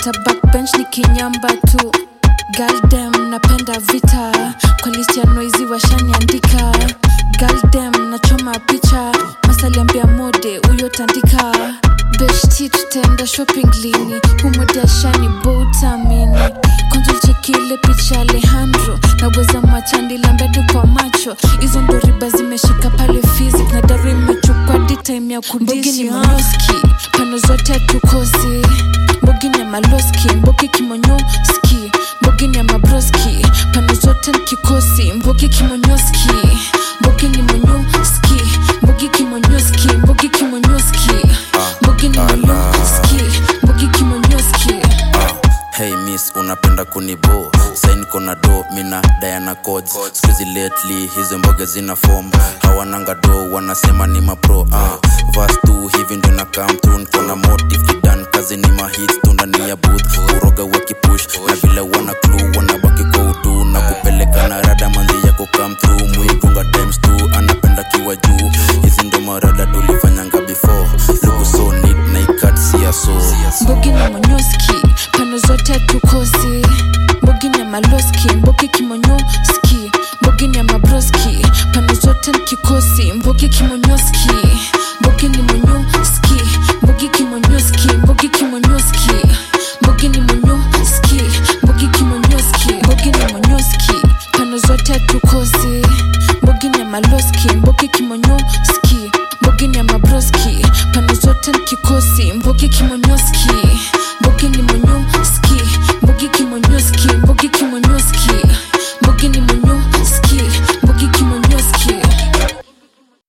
nimekata backbench nikinyamba tu galdem napenda vita kwa listi ya noizi washaniandika galdem nachoma picha masaliambia mode huyo tandika beshti tutaenda shopping lini humodashani boutamini konjolchekile picha alejandro naweza machandila mbedi kwa macho hizo ndo riba zimeshika pale fizik na daru imechukwa ditime ya kudisi moski pano zote tukosi mbogini ya maloski mbogi kimonyoski mbogini ya mabroski pano zote nkikosi mbogi kimonyoski mbogi ni monyoski mbogi kimonyoski mbogi kimonyoski mbogi ni monyoski mbogi kimonyoski hey miss unapenda kunibo sain kona do mina diana codes skuzi lately hizo mboge zina form hawananga do wanasema ni mapro uh. vas tu hivi ndo na come through nkona motive kidan kazi ni mahit tu ndani ya booth uroga wakipush na vile wana clue wanabaki kwa utu na kupeleka na rada manzi yako come through mwigunga times two anapenda kiwa juu hizi ndo marada tulifanyanga before luku so neat na ikat sia so mbogi ni monyoski pano zote tukosi mbogi ni ya maloski mbogi kimonyoski mbogi ni ya mabroski pano zote nkikosi mbogi kimonyoski